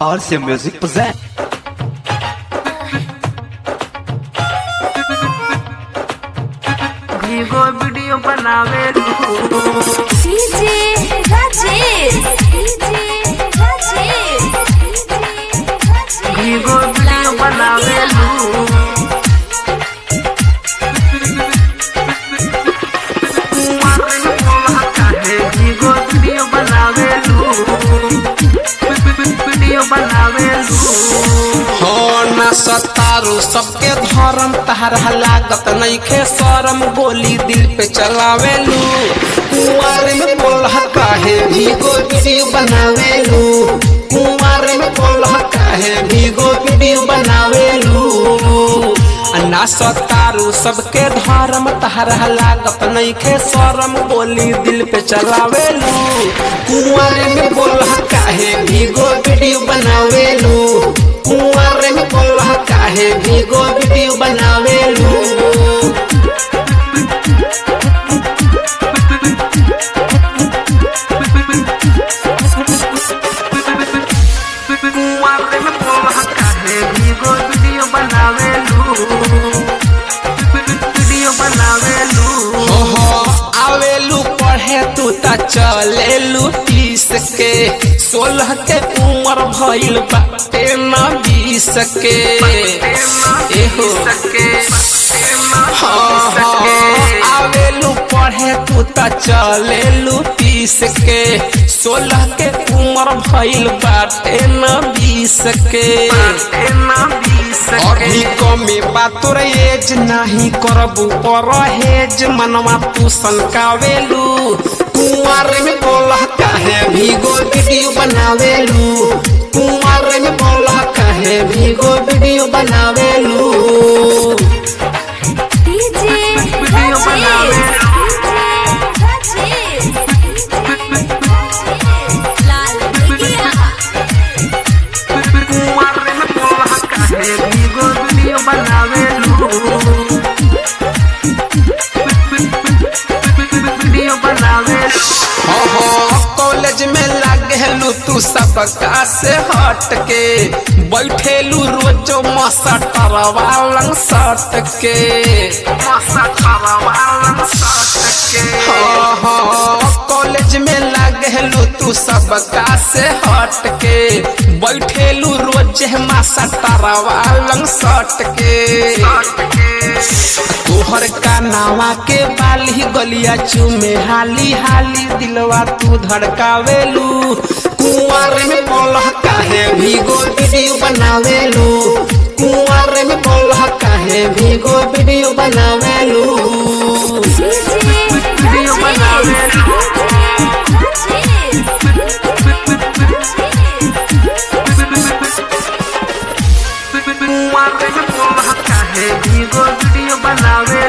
RC Music present. भीगो video बनावे DJ Rajesh DJ Rajesh भीगो वीडियो बनावे भीगो वीडियो बनावे वीडियो बनावे हो न सतारू सबके धर्म तहरा लागत नइखे शरम गोली दिल पे चलावेलू कुंवर में बोलह काहे भीगो वीडियो बनावेलू कुंवर में बोलह काहे भीगो वीडियो बनावेलू आ ना सतारू सबके धर्म तहरा लागत नइखे शरम गोली दिल पे चलावेलू कुंवर में बोलह काहे भीगो वीडियो बनावेलू कुंवर में बोलह काहे भीगो वीडियो बनावेलू कुंवारे में बोलह काहे भीगो वीडियो बनावे वीडियो बनावे ओहो आवेलू पढ़े तू त चलेलू तीस के सोलह के उम्र भइल बाटे न बीस के एहो हाँ, हाँ, आवेलू पढ़े तू त चलेलू तीस के सोलह के उम्र भइल बाटे न बीस के अभी कमे बा तोर एज नाही करबू परहेज मनवा तू सनकावेलू कुंवर में बोलह काहे भीगो वीडियो बनावेलू कुंवर में बोलह काहे भीगो वीडियो बनावेलू डीजे वीडियो बनावे। राजेश लाल बिगिया कुंवारे में बोलह काहे भीगो वीडियो बनावे वीडियो बनावे हाँ हाँ कॉलेज में लागेलू तू सबका से हट के बैठेलू रोजो मसटर वालन सट के मसा खरवालन सटके हाँ हाँ कॉलेज में लागेलू तू सबका से हट के बैठेलू रोज मसटर वालन सट के तोहर का नावा के बाली गलिया चूमे हाली हाली दिलवा तू धड़कावेलू कुंवर में बोलह काहे भीगो वीडियो बनावेलू कुंवर में बोलह काहे भीगो वीडियो बनावेलू वीडियो बनावे कुंवारे में बोलह काहे भीगो वीडियो बनावे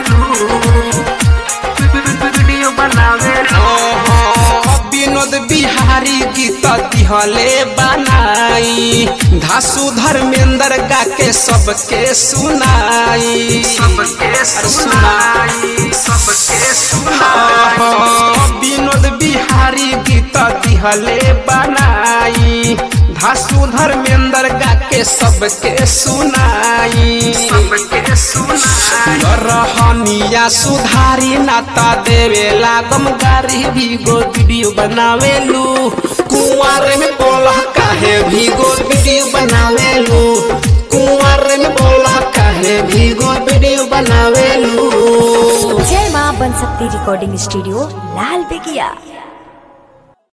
वीडियो बनावे ओहो, विनोद बिहारी गीत दिहले बनाई धासु धर्मेंद्र गा के सबके सुनाई सबके सुनाई सबके सुनाई ओहो, विनोद बिहारी गीत दिहले बनाई धासु धर्मेंद्र गा के सबके सुनाई सबके सुनाई रहनिया सुधारी नाता देवे लागम गारी भीगो वीडियो बनावेलू कुंवर में बोलह काहे भीगो वीडियो बनावेलू कुंवर में बोलह काहे भीगो वीडियो बनावेलू जय मां बन सकती रिकॉर्डिंग स्टूडियो लाल बिगिया